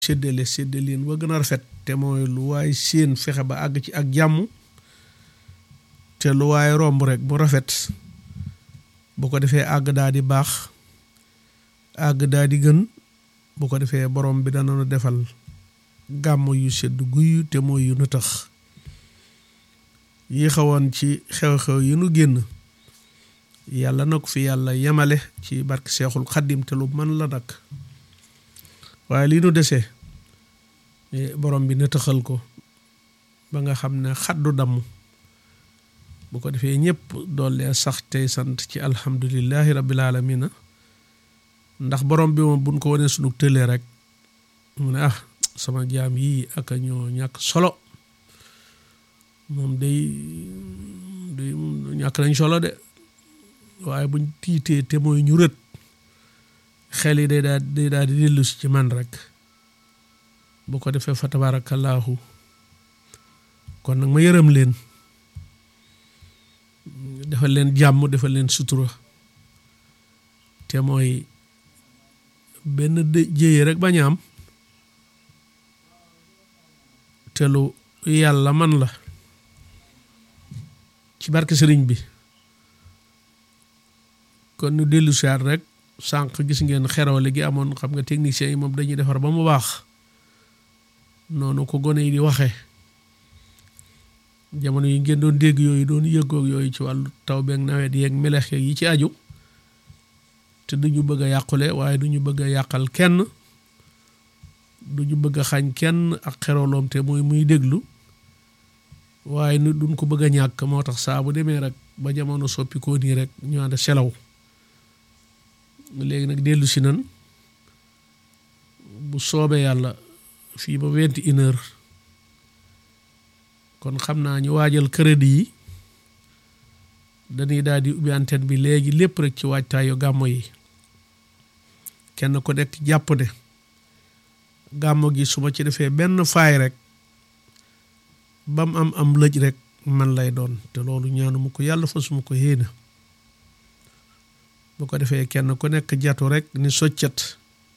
séddale séddaleen wa gën a rafet te mooy lu waay séen fexe ba àgg ci ak jàmm te lu waay romb rek bu rafet bu ko defee àgg daa di baax àgg daa di gën bu ko defee borom bi dana nu defal gàmm yu sedd guyu te mooy yu nu tax yi xawoon ci xew-xew yi nu génn yàlla na ko fi yàlla yemale ci barke seexul xaddim te lu mën la nag waaye lii nu desee borom bi nëtëxal ko ba nga xam ne xaddu damm bu ko defee ñëpp doole sax tey sant ci alhamdulillahi rabbil alamina ndax borom bi moom buñ ko wanee sunu tëlee rek mu ne ah sama jaam yii ak a ñoo ñàkk solo moom day day ñàkk nañ solo de waaye buñ tiitee te mooy ñu rët xel yi day daal day daal di dellu si ci man rek bu ko defee fa tabaarakallaahu kon nag ma yërëm leen defal leen jàmm defal leen sutura te mooy benn jéye rek bañ am te lu yàlla man la ci barke sëriñ bi kon ñu dellu siyaat rek sànq gis ngeen xerewale gi amoon xam nga techniciens yi moom dañuy defar ba mu baax noonu ko gone yi di waxee jamono yi ngeen doon dégg yooyu doon yëggoog yooyu ci wàllu taw beeg nawet yeeg melex yeeg yi ci aju te duñu bëgg a yàqule waaye duñu bëgg a yàqal kenn duñu bëgg a xañ kenn ak xeroloom te mooy muy déglu waaye nu duñ ko bëgg a ñàkk moo tax saa bu demee rek ba jamono soppi koo nii rek ñu ànd selaw léegi nag dellu si nan bu soobee yàlla fii ba vingt et une heure kon xam naa ñu waajal crédit yi dañuy daal di ubbi antenne bi léegi lépp rek ci waajtaayu gàmmo yi kenn ku nekk jàpp ne gàmmo gi su ma ci defee benn faay rek bam am am lëj rek man lay doon te loolu ñaanu mu ko yàlla fa suma ko yéena bu ko defee kenn ku nekk jatu rek ni soccet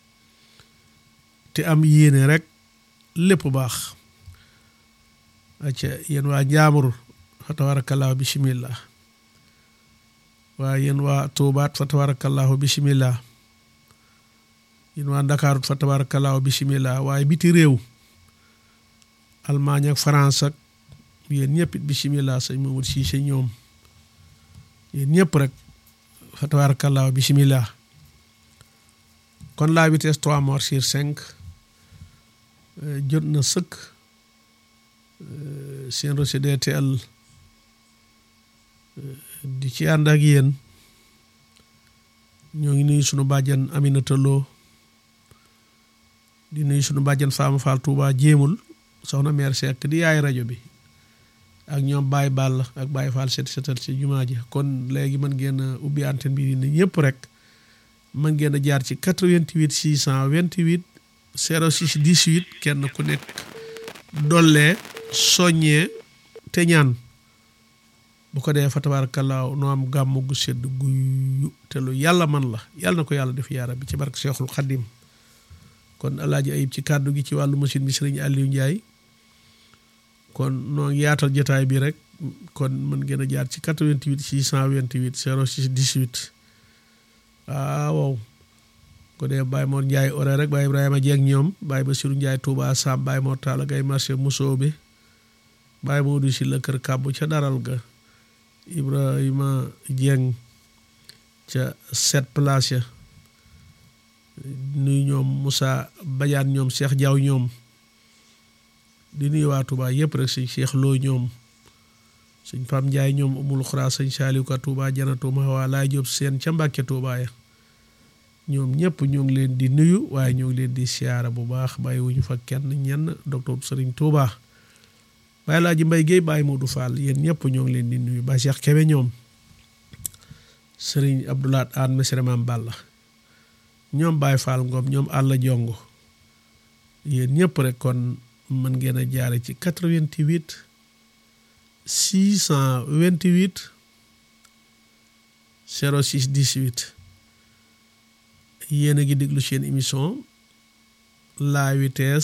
te am yéene rek lépp baax acca yéen waa njaamur fa tabarakallahu bismillah waa yéen waa tuubaat fa tabarakallahu bismillah yéen waa ndakaarut fa tabarakallahu bismillah waaye biti réew Allemagne ak France ak yéen ñëpp it bismillah sëñ Mamadou Cissé ñoom yéen ñëpp rek fa tabarakallahu bismillah kon la vitesse trois morts sur cinq jot na sëkk seen rosi DTL di ci ànd ak yéen ñoo ngi nuyu sunu bàjjan Aminata Lo di nuyu sunu bàjjan Fama Fall Touba jéemul soxna meer Seck di yaay rajo bi ak ñoom Baye Ball ak Baye Fall set setal ci jumaa ji kon léegi mën ngeen a ubbi antenne bi ni ñëpp rek mën ngeen a jaar ci 88 628 06 18 kenn ku nekk dollee soññee te ñaan bu ko dee fa tabaarakallaa noo am gàmm gu sedd guyu te lu yàlla man la yàlla na ko yàlla def yaara bi ci barke Seexul Xaddim kon alaaji ayib ci kàddu gi ci wàllu machine bi sëriñ Aliou Ndiaye kon noo ngi yaatal jotaay bi rek kon mën ngeen a jaar ci 88 628 06 18 waaw ko dee Baye Mor Ndiaye ore rek Baye Ibrahima Jeeg ñoom Baye Bassirou Ndiaye Touba Sam Baye Mor Talla Gaye marché Musoobe Baye Modou si la kër kàbbu ca daral ga Ibrahima Dieng ca sept place ya nuyu ñoom Moussa Badiane ñoom Cheikh Diaw ñoom di nuyu waa Touba yëpp rek sëñ Cheikh Lo ñoom sëñ Pam Ndiaye ñoom umul xuraa sëñ Saliou Ka Touba janatu ma waa laay Jóob seen ca Mbàkke Touba ya ñoom ñëpp ñoo ngi leen di nuyu waaye ñoo ngi leen di siyaara bu baax bàyyi wuñu fa kenn ñenn docteur Sëriñ Touba bàyyi laa ji mbay géey bàyyi Modou Fall yéen ñëpp ñoo ngi leen di nuyu ba Cheikh Kebe ñoom Sëriñ Abdoulaat Aan Mesere Maam Balla ñoom Baye Fall Ngom ñoom Alla Jongo yéen ñëpp rek kon mën ngeen a jaare ci 88 628 06 18 yéen a ngi déglu seen émission la vitesse